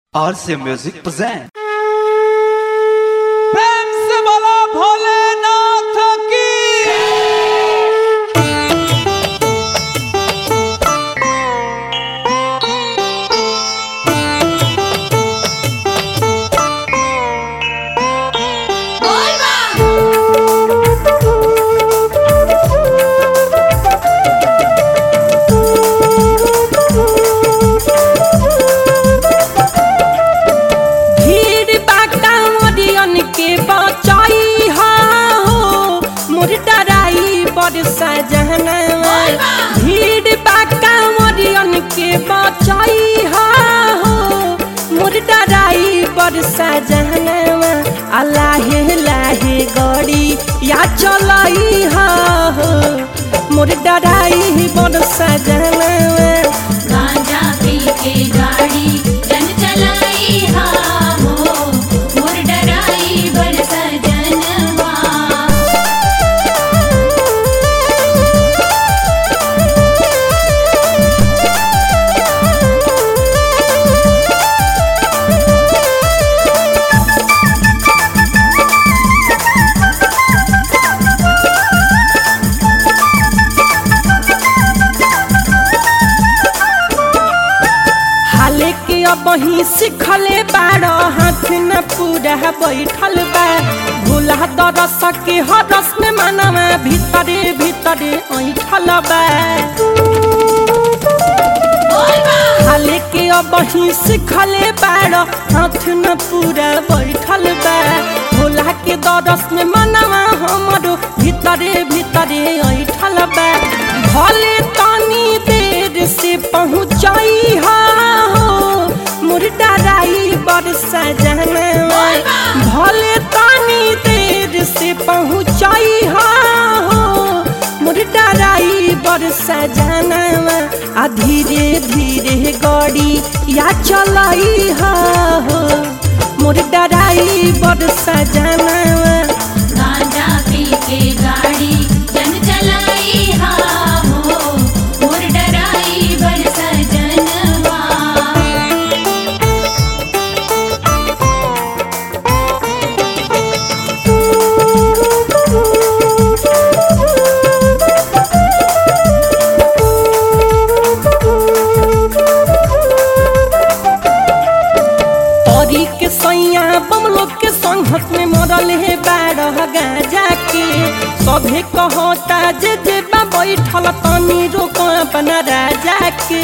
RC Music present. प्रेम से बोलो भोलेनाथ की भीड़ बाटा मोरियन के बचाई हा हो मोर डराई बड़ सजनवा भीड़ बाटा मोरियन के बचाई हा हो मोर डराई बड़ सजनवा अलाहे लाहे गड़ी या चलाई हा हो मोर डराई बड़ सजनवा गांजा पी के गाड़ी जन चलाई हा हो मोर डराई बड़ सजनवा हाले के अब ही सिखले बाड़ हाथ न पूरा बैठल बा भूला दरस के हरस में मनवा भीतरे भीतरे ऐठल बा हाले के अब ही सिखले बाड़ हाथ न पूरा बैठल बा भूला के दरस में मनवा हमरो भीतरे भीतरे ऐठल बा भले तनी देर से पहुँचाई हा हो मोर डराई बड़ सजनवा भले तनी देर से पहुँचाई हा हो मोर डराई बड़ सजनवा आ धीरे धीरे गाड़ी या चलाई हा हो मोर डराई बड़ सजनवा गांजा पी के गाड़ी जन चलाई हा हो मोर डराई बड़ सजनवा तोरी के सैया बमलो के संघत में मरल है बारह गाजा के सभे कहता जे जे बा बैठल तनी रोक अपना राजा के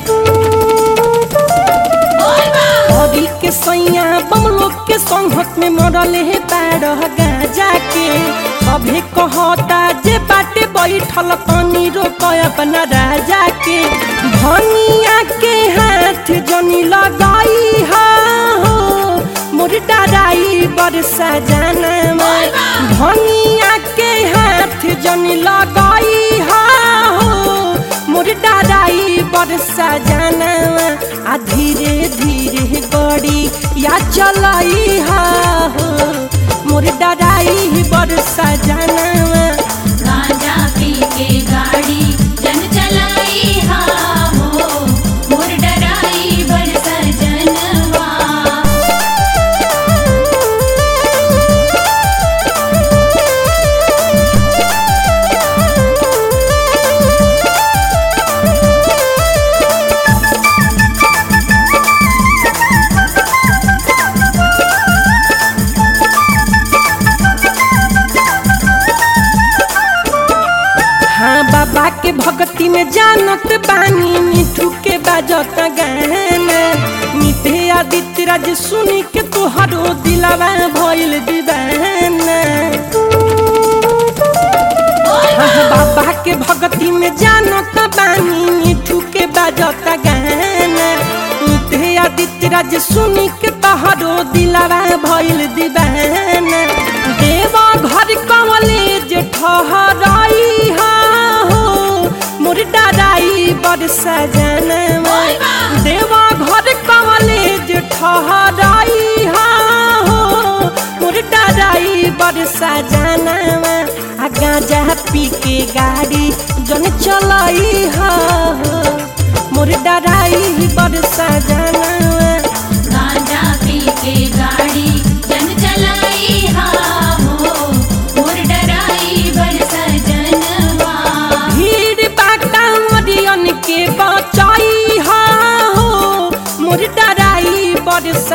तोरी के सैया बमलो के संघत में मरल है बारह गाजा के सभे कहता जे बाटे बैठल तनी रोक अपना राजा के धनिया के हाथ जनी लगाई हा हो मोर डराई बड़ सजनवा धनिया के हाथ जनी लगाई हा हो मोर डराई बड़ सजनवा आ धीरे धीरे गड़ी या चलाई हा हो मोर डराई बड़ सजनवा गांजा पी के गाड़ी जन चलाई हा हो मोर डराई बड़ सजनवा हाँ बाबा के भक्ति में जानत बानी मिठू के बाजत गाना मिठे आदित्य राज सुनी के तोहरो दिलावा भइल दीवाना हाँ बाबा के भक्ति में जानत बानी मिठू के बाजत गाना मिठे आदित्य राज सुनी के तोहरो दिलावा भइल दीवाना देवा घर कवले जे ठहराई हा हो मोर डराई बड़ सजनवा देवा घर कवले जे ठहराई हा हो मोर डराई बड़ सजनवा आ गांजा पी के गाड़ी जन चलाई हा हो मोर डराई बड़ सजनवा गांजा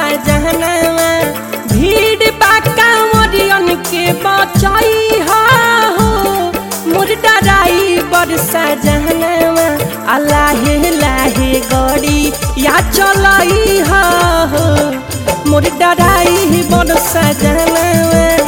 सजनवा भीड़ बाका मोरियन के बचाई हा हो मोर डराई बर सजनवा अलाहे लाहे गड़ी या चलाई हा हो मोर डराई बर सजनवा